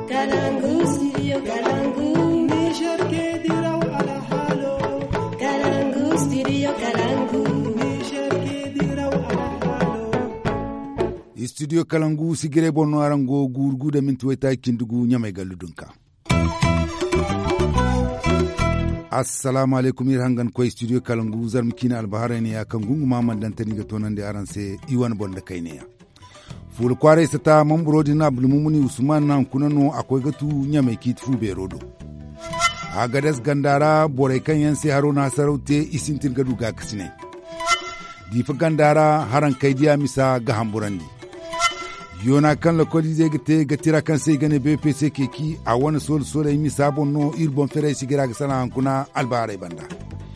Kalangu, studio Kalangu. Niger ke diraw ala halo. Kalangu, studio Kalangu. Niger ke diraw ala halo. studio kalangu sigire bonno arango gurgu da min tuwaita kindugu nyamai galudunka assalamu alaikum ir hangan koy studio kalangu zarm kina albahara ne ya kan gungu mamman dantani ga tonan da aran sai iwan bonda kai ne ya ful kware sata mamburodi na bulmumuni usman nan kunano akwai gatu nyamai kitfu be rodo a gadas gandara borai kan yan sai haruna saraute isintin gadu ga kasine difa gandara haran kai diya misa ga hamburandi yona kan la kodi zai gate gatira kan sai gane bpc keki a wani sol sol yi sabon no irbon fere sigira ga sana hankuna albarai banda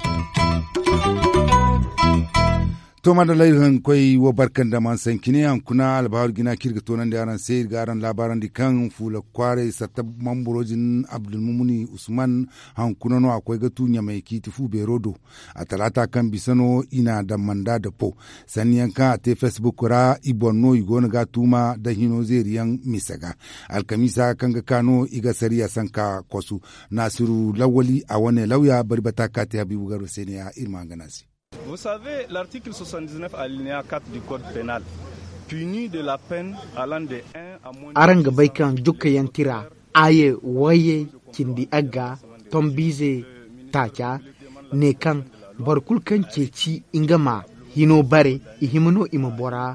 to ma da laihin kwai wa barkan da man san kine hankuna albahar gina kirga tonan da yaran sai garan labaran di kan fula kware satta mamburojin abdulmumuni usman hankuna no akwai gatu nya mai kiti fu berodo a talata kan bisano ina da manda da po saniyan ka te facebook ra ibonno igona ga tuma da hino zeriyan misaga alkamisa kan ga kano iga sariya sanka kwasu nasiru lawali a wani lauya barbata ka ta habibu garo sai ne ya irma ganasi Vous savez, l'article 79 alinéa 4 du Code pénal punit de la peine allant de 1 à moins de aran gabai kan duka yantira aye waye kindi aga tombize taca ne kan barkul kan ceci ingama hino bare ihimno ima bora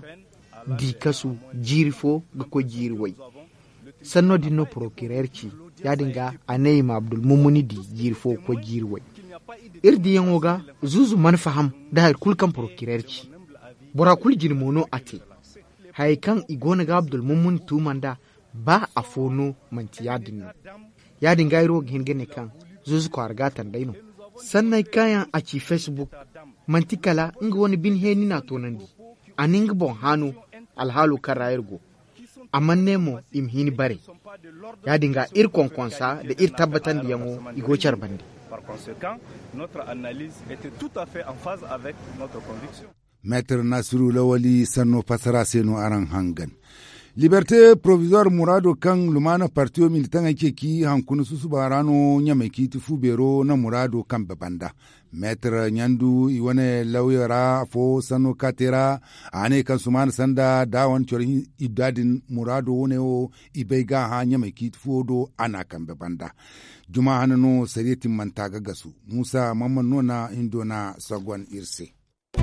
di kasu jirfo ga ko jirwai sanno dinno procureur ci yadinga anayima abdul mumuni di jirfo ko jirwai irdi yan woga zuzu man faham da hay kulkan procureur ci bora kul jirmono ate hay kan igona ga abdul mummun tumanda ba a fono manti yadin no yadin gairo gine kan zuzu ko argatan daino sannan kayan a ci facebook manti kala inga wani bin heni na tonandi aninga bon hanu alhalu kan rayargo amma nemo im hini bare yadin ga ir konkonsa da ir tabbatan da yango igocar bandi Par conséquent, notre analyse était tout à fait en phase avec notre conviction. Maître Nasiru Lawali Sanno Fasara Seno Aran Hangan. Liberté provisoire Murado kan lumana partiyo militan ake ki hankunu susu barano nyame ki tufu bero na Murado kan babanda. Maître Nyandu iwane lauyara fo sano katera ane kan suman sanda dawan chorin idadin Murado wone o ibeiga ha nyame ki tufu do ana kan babanda. Juma hanano sarietin mantaga gasu. Musa Mamman Nona Indona Sagwan Irse.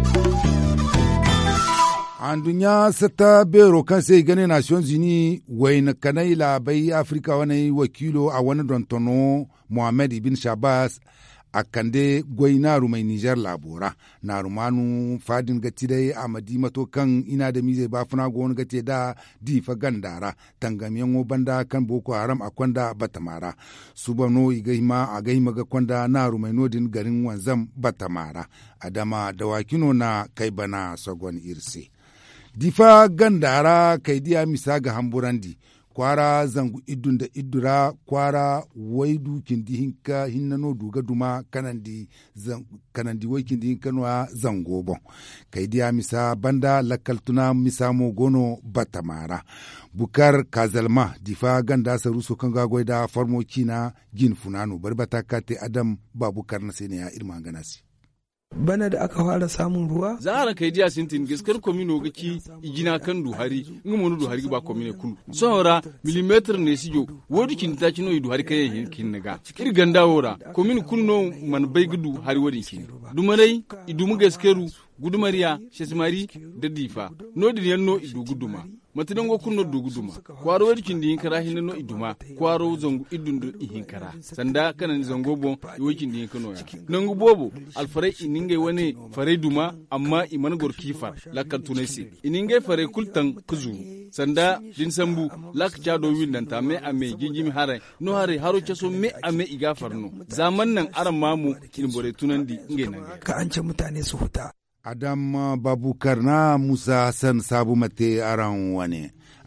an dunya sata bero kan sai gane nations unis wai na kanai labai afirka wani wakilo a wani dontono muhammad ibn shabas a kande gwai na rumai nijar labora na rumanu fadin gati dai a mato kan ina da mize ba funa wani gate da difa gandara tangamiyan banda kan boko haram a kwanda batamara subano igaima a gaima ga kwanda na rumai nodin garin wanzam batamara adama dawakino na kai bana sagon irse difa gandara kaidiya misa ga hamburandi kwara zangu idun da idura kwara waidu kindi hinka hinnano duga duma kanandi zan, kanandi wai kindi hinka noa zango bon kaidiya misa banda lakaltuna misa mo gono batamara bukar kazalma difa ganda saruso kan gagwai da farmoki na gin funano barbata kate adam babukar na sai ne ya irma ganasi Bana da aka fara samun ruwa? zahara kai diya sintin gaskar komino ga ki igina kan duhari nga monu duhari ba komine kulu sora milimeter ne sijo wodi kin ta kino i duhari kai hin kin naga ir ganda wora komine kulu no man bai gudu hari wodi kin dumarai idumu gaskeru gudumariya shesimari da difa no din yanno idu guduma matidan go kunno du guduma kwaro wadi kindi hinkara hinno iduma kwaro zangu idundu ihinkara sanda kanan zango bon iwo kindi hinkano ya nangu bobo alfarai ininge wane farai duma amma iman gor kifar lakal tunesi ininge farai kultan kuzu sanda din sambu lak chado windanta me ame gingimi hare no hare haro chaso me ame iga farno zaman nan aran mamu in bore tunandi inge nan Ka an ce mutane su huta. Adam Babukar na Musa Hassan Sabu Mate aran wane.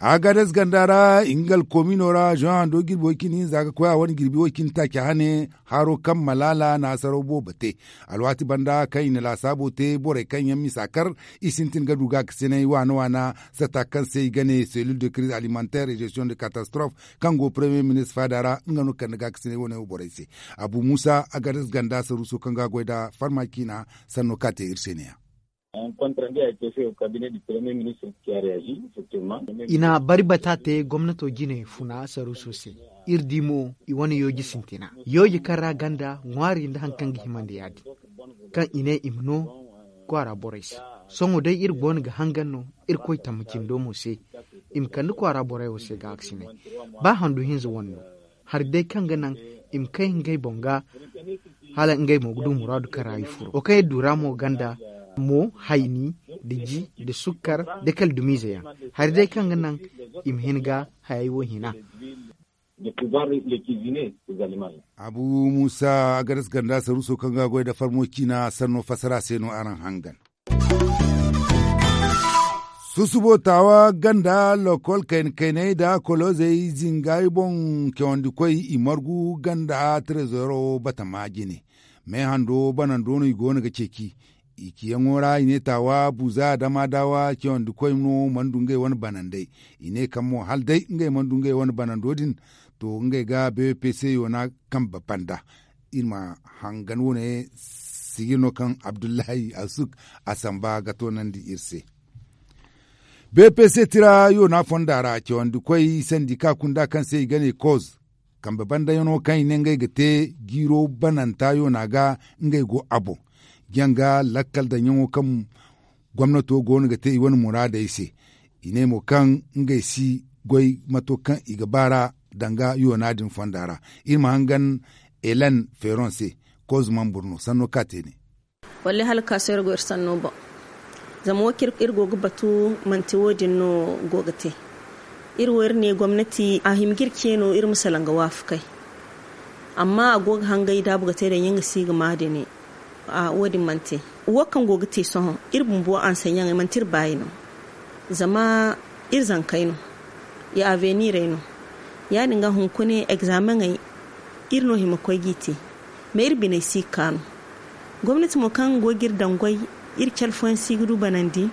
agadas gandara ingal kominora jean do girbi wakini zaga koya wani girbi wakin take hane haro kan malala na sarobo bate alwati banda kai na la sabo te bore kan yammi sakar isintin gadu ga kisene wana wana sata kan sai gane cellule de crise alimentaire et gestion de catastrophe kan go premier ministre fadara ngano kan ga kisene wona bore se abu musa agadas ganda saruso kan ga goida farmaki na sanno kate irseniya Un compte rendu a été fait au cabinet du Premier ministre qui a réagi, effectivement. ina bari batate gwamnato gine funa saru sose irdimo iwani yoji sintina yoji kara ganda ngwari nda hankan himande yadi kan ine imno kwara borais songo dai ir bon ga hanganno ir koy tamakin do mose im kan kwara borai wose ga aksine ba handu hinzo wonno har dai kan ganan im kai ngai bonga hala ngai mo gudu muradu karayi furo o kai duramo ganda mo haini da ji da sukar da kal dumiza ya har dai kan nan im hinga hayi wo hina De pouvoir les cuisiner, ces aliments-là. abu musa agadas ganda saruso kan ga goida farmoki na sanno fasara seno aran hangan susubotawa ganda lokol kain kainai da kolozei zingai bon kyondi koi imargu ganda trezoro bata magine me hando banan dono igona ga ceki iki yangora ine tawa buza dama dawa kyondi koi no mandunge wani banandai ine kamo hal dai ngai mandunge wani banandodin to ngai ga bpc yona kan babanda ilma hangan wone sigino kan abdullahi asuk asamba gato nan di irse bpc tira yo na fondara ke wanda kwai sandika kunda kan sai gane cause kan baban da yano kan ne ngai gate giro bananta yo na ga ngai go abo gyanga lakkal da yanwo kan gwamnato go ne gate wani murada ise ine mo kan ngai si goi mato kan igabara danga yo na din fondara irma hangan elan feronse cause man burno sanno kate ne walle hal kasar go sanno ba zama wakir irgo batu manti wodin no gogate irwar ne gwamnati a himgirke no ir misalanga wafu kai amma a goga hangai da buga da yin si ga made ne a wodin mante wakan gogate son irbun bo an sanyan mantir bayino zama ir zankai no ya avenir no ya dinga hunkune examen ai irno himakoy gite me irbine si kanu gwamnati mo kan gogir dangwai irkel fon sigru banandi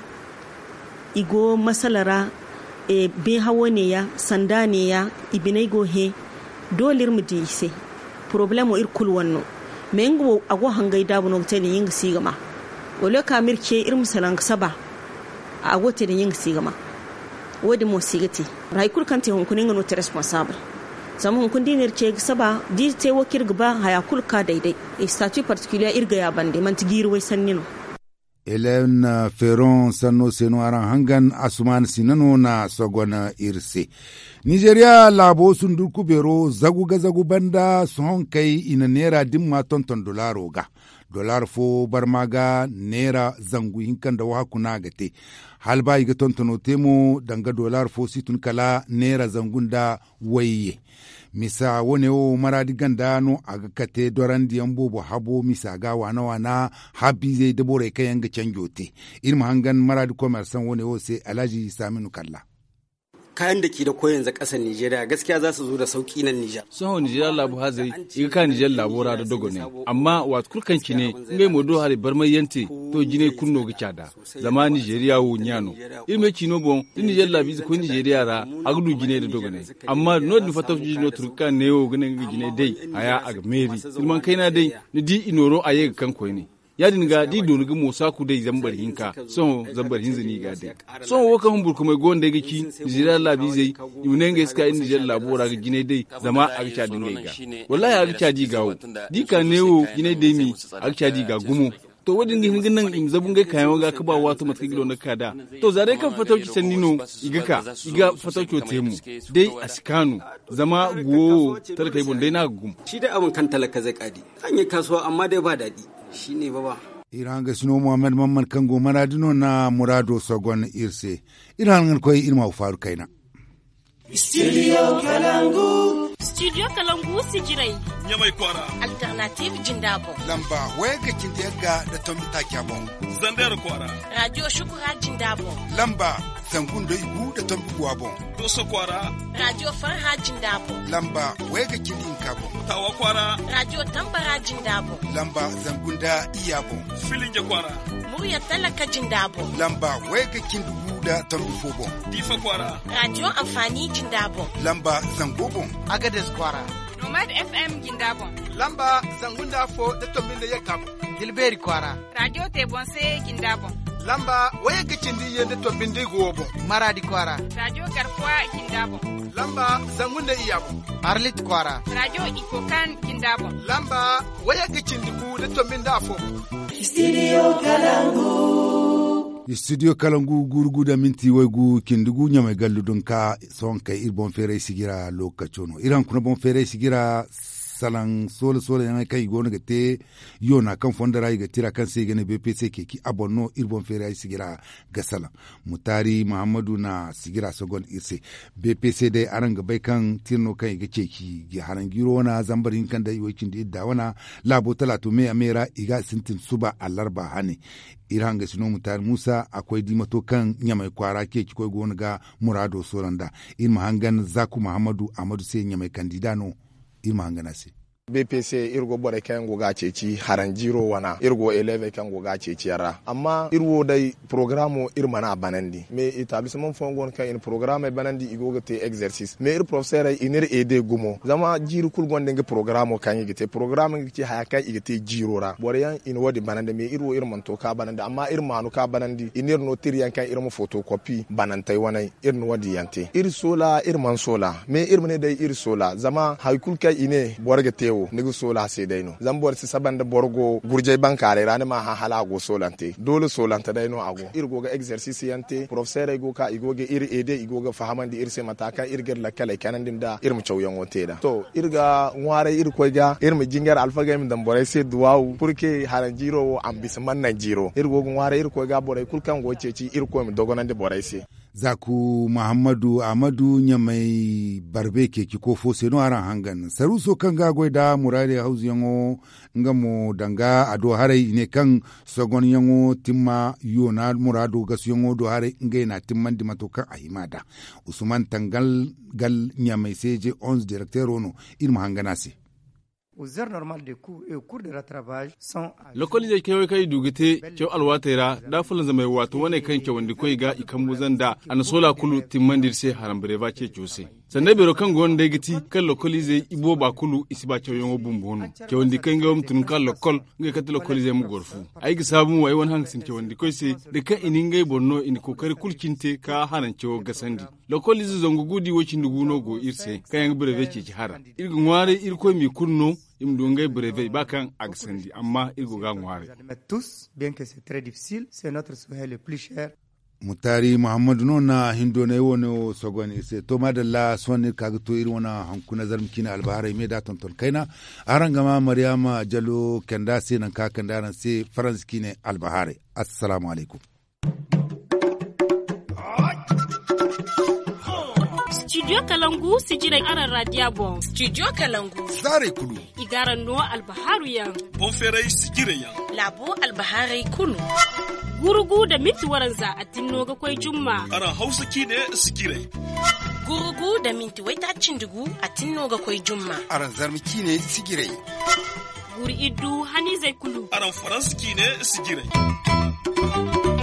igo masalara e be hawo ne ya sanda ne ya ibinai go he dolir mu dise problemo ir kul wanno me ngo ago hangai dabu no tele ying sigama wala ka mirke ir musalan saba ago tele ying sigama wodi mo sigati rai kul kan te hon kunin no te responsable zama hon kun dinir ce saba di te wakir gaba haya kul ka daidai e statut particulier irga ya bande man tigiri wai sannino Hélène Ferron sanno seno aran hangan asuman sinano na sogona irse. Nigeria labo sundur kubero zagu ga zagu banda son kai ina nera dimma tonton dolaro ga. Dolar fo barmaga nera zangu hinkan da wakuna gate. Halba iga tontono temo danga dolar fo situn kala nera zangun da waye. misa wone o maradi ganda no aga kate doran diyan bobo habo misa ga wana wana habi zai dabore kayan ga canjote irma hangan maradi commerçant wone o sai alhaji saminu kalla kayan da ke da koyon za ƙasar Nijeriya gaskiya za su zo da sauƙi nan Nijar. Soho Nijar labu hazai iga ka Nijar labora da dogo ne amma wat kurkan ki ne ngai modo hari barmai yante to jine kunno ga cada zama Nijeriya wo nyano irme kino bon din Nijar labi ko Nijeriya ra agdu jine da dogo ne amma no din fata jino turka ne wo gane ga jine dai aya aga meri ilman kaina dai ni di inoro aye kan koy ne yadin ga di donu ga mosa ku dai zambar hinka son zambar hinzi ni ga dai son wo kan burku mai gonda ga ki jira labi zai yune ga iska inda jira labora ga gine dai zama a ga dinga ga wallahi a ga di gawo di ka newo gine dai mi a ga di ga gumo to wadin gin gin nan im zabun ga kayan ga ka ba wato matka gilo na kada to zare kan fatauki sannino iga ka iga fatauki o temu dai askanu zama guwo talaka ibon dai na gum shi dai abun kan talaka zai kadi an yi kasuwa amma dai ba daɗi shi ne ba ba iran ga sino muhammad mamman kango maradino na murado sogon irse iran koy irma faru kaina Studio Kalangu. Studio Kalangu sijirai. Nyamai kwara. Alternative Jindabo. Lamba wega kindiyaga da tombi takyabo. Zandar kwara. Radio Shukura Jindabo. Lamba zangundo igu da tombi guwa bon doso kwara radio farha jindabo lamba wega kindi kabo tawa kwara radio tambara jindabo lamba zangunda iya bon filinge kwara murya talaka jindabo lamba wega kindi gu da tombi fo bon difa kwara radio amfani jindabo lamba zango bon agades kwara nomad fm jindabo lamba zangunda fo da tombi da yakabo dilberi kwara radio tebonse jindabo lamba waya gicindi yende to bindi gobo maradi kwara radio garkuwa kindabo lamba zangunda iyabo arlit kwara radio ikokan kindabo lamba waya gicindi ku de to minda fo studio kalangu studio kalangu gurgu da minti waigu kindugu nyamai galludun ka son kai irbon fere sigira lokacono iran kuna bon fere sigira salan sole sole yana kai gona ga te yo na kan fondara ga tira kan sai gane BPC ke ki abonno irbon fere ay sigira ga salan mutari muhammadu na sigira sogon irse BPC dai aran ga bai kan tirno kan ga ce ki ga haran giro na zambarin kan da yokin da idda wana labo talatu me amera iga sintin suba alarba hane iran ga sino mutar musa akwai dimato kan nyamai kwara ke ki koi gona ga murado soranda in mahangan zaku muhammadu amadu sai nyamai kandidano irma hangana se bpc irgo bore kan goga ceci haran jiro wana irgo eleve kan goga ceci yara amma irwo dai programo irma na banandi me etablissement fongon kan in programe banandi igoga te exercice me ir professeur inir ede gumo zama jiru kul gonde nge programo kan yigite programe ngi haya kan igite jiro ra bore yan in wodi banandi me irwo irman to ka banandi amma irma no ka banandi inir no tiriyan kan irmo photocopy banantai wanai irno wadi yante ir sola irman sola me irmane dai ir sola zama haykul kai ine borga tewo nigu sola se dai no zambor si sabanda borgo gurjay bankare rani ma ha hala go solante dole solanta dai no ago irgo ga exercice yante professeur igo ka igo ga ir ede igo ga fahamandi ir se mataka ir ger la kala kanan din da ir mu chawyan wote da to irga ngware ir ko ga ir mu jingar alfa ga min dan borai se duwawu purke haran jiro ambis man nan jiro irgo ngware ir ko ga borai kulkan go ceci ir ko mi dogonan de borai se zaku muhammadu amadu nyamai barbe ke ki ko fo seno aran hangan saruso kan ga da murade hausu yango nga mo danga ado hare ne kan sogon yango timma yo na murado gasu yango do hare ngai na timman di matokan ahimada usman tangal gal nyamai seje 11 directeur ono irma hangana se aux heures normales de cours et au cours de rattrapage sont lokoli kewe kai dugite kew alwatera da fulan zama wato wane kan ke wanda koi ga ikan muzan da an sola kulu timmandir se haram breva ce jose sanda bero kan gon da giti kan lokoli zai ibo ba kulu isi ba cewa yongo bumbono ke wanda kan ga mutun kan lokol ngai kata lokoli zai mu gorfu ai ga sabu wai wani hangsin ke wanda koi se da kan inin ngai bonno in kokari kulkinte ka haran cewa gasandi lokoli zai zongo gudi wocin duguno go irse kayan breve ce ki hara irgun ware irko mi kunno im dungai breve bakan agsandi amma irgo ga ngware tous bien que c'est très difficile c'est notre souhait le plus cher mutari muhammadu no na hindo na yiwo no sogoni se to madalla sonni kaga to iri wana hankuna zarmkina albahara me da tonton kaina aran gama maryama jalo kenda se nan ka kenda nan se france kine albahare assalamu alaikum studio kalangu sijirai aran radia bon studio kalangu zare kulu igaran no albaharu yan bon ferai sigire yan labo albaharai kulu gurugu da miti waranza a tinno ga kwai jumma aran hausa kine sigire gurugu da minti wai ta cindugu a tinno ga kwai jumma aran zarmi kine sigire guri iddu hani zai kulu aran faransa kine sigire